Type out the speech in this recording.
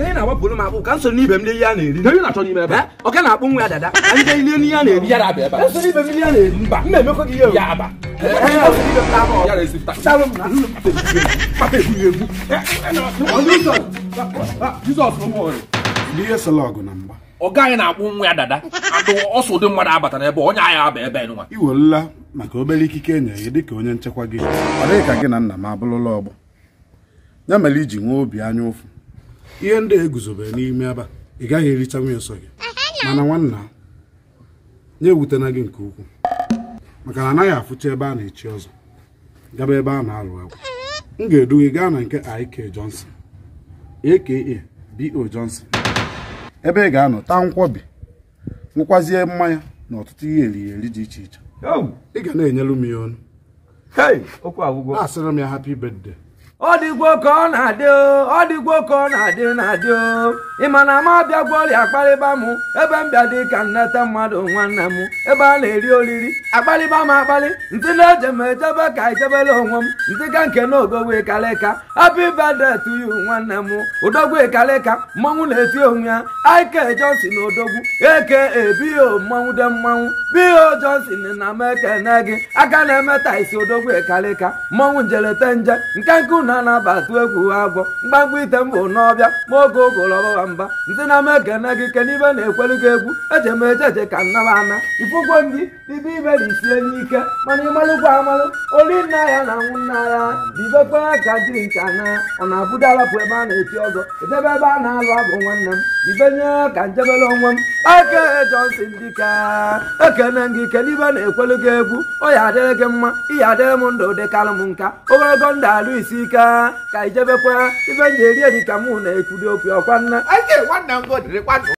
ka ị na-agbapụrụ m akpụ ka m so n'ibe m lie ihe a na-eri Kedu ihe na-achọ n'ime ebe a? Eh, ọ ka na-akpụ nwa ya dada ka ndị ilie n'ihe a na-eri Ya na-abịa ebe a. Ka m so n'ibe m lie ihe a na-eri Mba. m na-emekọ gị ihe o. Ya aba. Eh, eh, ọ so n'ibe m na-aba ọ. Ya na-esi taa. Chalụ m na nnu m Papa ebughị egwu. Jizọs ụmụ Ndị ihe sọrọ ọgụ na mgba ọga anyị na-akpụ nwa ya dada adụ ọsọ ụdị mmadụ abatara ebe onye agha aba ebe nwa iwerela maka obere ikike enye gị dịka onye nchekwa gị ọ dịghị ka gị na nna m abụrụla ọgbọ ya mere iji nwee obi anya ụfụ ihe ndị a eguzobere n'ime ebe a ị gaghị ericha nwunye nsọ gị mana nwanna ya ewutena gị nke ukwuu maka na anaghị afụcha ebe a na-echi ọzọ gaba ebe a na-alụ agwụ m ga-edu gị gaa na nke IK Johnson aka BO Johnson ebe ị ga-anọ taa nkwọbi nwekwazie mmanya na ọtụtụ ihe eriri eri dị iche iche Oh, ị ga na-enyelu m ya ọnụ hey, okwu agwụgwọ asịrị m ya happy birthday ọ dịgwo ka ọ na-adị o ọ dịgwo ka ọ na-adị na-adị o ị ma na m abịagwa ọrịa akparịba m ebe m bịa dị ka nneta mmadụ nwanne m ebe a na-eri oriri akparịba m akparị ntị na-eje m ejebe ka ejebele onwe m ntị ka nke na odogwu kalịka happy birthday to you nwanne m odogwu kalịka mmanwụ na-eti onwe ya ike johnson odogwu eke ebio mmanwụ de mmanwụ bio johnson na m ekene gị aka na-emeta isi odogwu kalịka mmanwụ njelete nje nke nke unu na-abatu egwu agwọ mgbamgba ite mbụ n'ọbịa ma oge ogolo ọbaba mba ntị na m ekene gị kenibe na-ekwelu gị egwu eje m eje eje ka nnaba ana ifụgwo ndị ibe ibe na isie n'ike mana ịmalụkwa amalụ oli nna ya na nwụ nna ya dibekwe ka jiri nka na ọ na-abụdalapụ ebe a na-eti ọzọ edebe ebe a na-alụ abụ nwanne m dibenye ka njebele onwe m eke Johnson dịka ekene gị kenibe na-ekwelu gị egwu ọ ya adịrị gị mma ihe adịrị m ndụ dịkalụ m nka ogologo ndụ alụ isi ike ka ijebekwa ibe nji eri eri ka mụ na-ekwudi okwu ọkwa nna ake nwanne m godịrịkwa